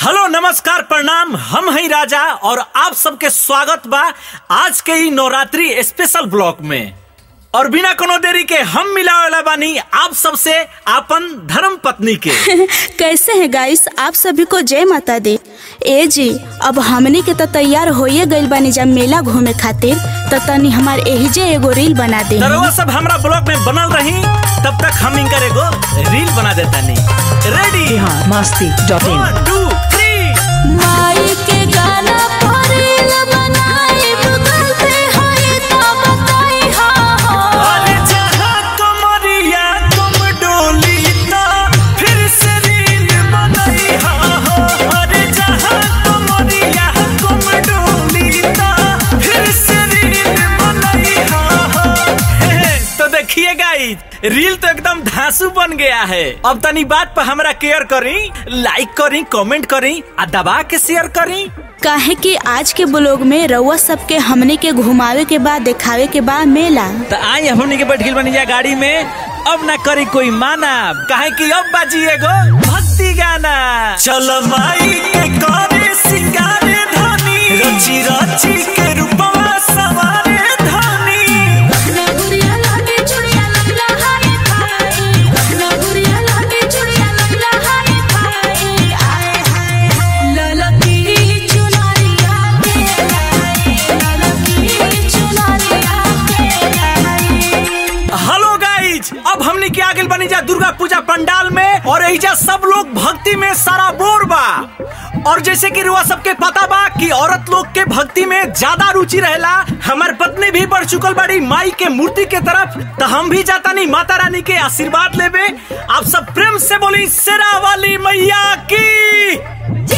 hello नमस्कार प्रणाम हम हैं राजा और आप सबके स्वागत बा आज के ई नवरात्रि स्पेशल ब्लॉक में और बिना कोनो देरी के हम मिलावेला बानी आप सबसे आपन धर्म पत्नी के कैसे हैं गाइस आप सभी को जय माता दी ए जी अब हमनी के तो तैयार होइए गइल बानी जब मेला घूमे खातिर तो तनी हमार एहिजे एगो रील बना दे तरवा सब हमरा ब्लॉग में बनल रही तब तक हम इनकर एगो रील बना देता नहीं ready Bihar Masti dot in one two three माई के गाना पर रील बनाई गूगल पे होई तो बताई हाँ हाँ अरे जहाँ कमरिया तुम डोली ता फिर से रील बनाई हाँ हाँ अरे जहाँ कमरिया तुम डोली ता फिर से रील बनाई हाँ हाँ हे, तो देखिए गाइस रील तो एकदम धांसू बन गया है अब तनी बात पर हमरा केयर करी लाइक करी कमेंट करी आ दबा के शेयर करी काहे कि आज के ब्लॉग में रउआ सबके हमने के घुमावे के बाद दिखावे के बाद मेला तो आई हमनी के बैठ गइल बनी जा गाड़ी में अब ना करी कोई माना काहे कि अब बाजी एगो भक्ति गाना चल माई के करे सिंगारे धनी रची रची के रूपवा सवारे धनी हेलो गाइज अब हमनी के आगे बनी जा दुर्गा पूजा पंडाल में और एहिजा सब लोग भक्ति में सारा बोर बा और जैसे कि रुआ सबके पता बा कि औरत लोग के भक्ति में ज्यादा रुचि रहेला हमार पत्नी भी बढ़ चुकल बड़ी माई के मूर्ति के तरफ तो हम भी जाता नहीं माता रानी के आशीर्वाद लेवे आप सब प्रेम से बोली शेरा वाली मैया की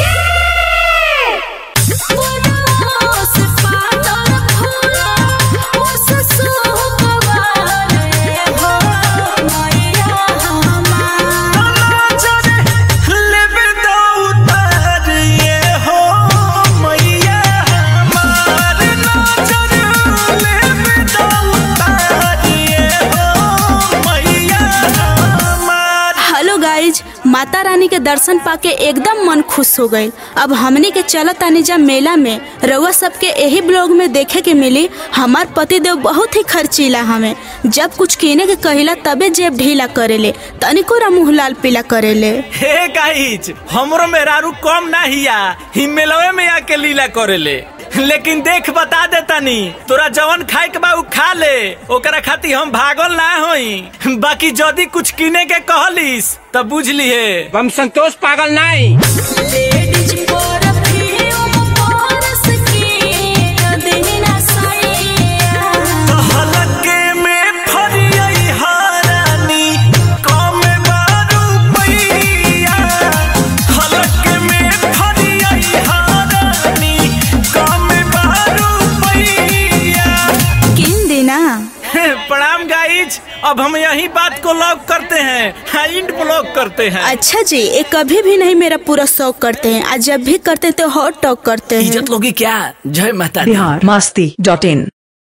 लेवे दो उतार ये हो मैया हमार नजर लेवे दो उतार ये हो मैया हमार हेलो गाइज माता रानी के दर्शन पाके एकदम मन खुश हो गईल अब हमनी के चलत तानी जा मेला में रउआ सबके यही ब्लॉग में देखे के मिली हमार पति देव बहुत ही खर्चीला हमें जब कुछ कीने के कहिला तबे जेब ढीला करेले तनिको रा मुंह लाल पीला करेले हे गाइज हमरो मेहरारू कम ना हिया हिमेलवे में आके लीला करेले लेकिन देख बता देतानी तोरा जवन खाए के बा उ खा ले ओकरा खातिर हम भागल ना होई बाकी जदी कुछ किने के कहलिस तब बुझ लिहे हम संतोष पागल नहीं हलके में फरियई हारानी कम बारू पैया हलके में फरियई हारानी कम बारू पैया किन देना प्रणाम गाइज अब हम यही बात को लॉक करते हैं हाँ, इंड ब्लॉक करते हैं अच्छा जी ये कभी भी नहीं मेरा पूरा शौक करते हैं आज जब भी करते हैं तो हॉट टॉक करते हैं इज्जत लोगी क्या जय माता दी बिहार मस्ती डॉट इन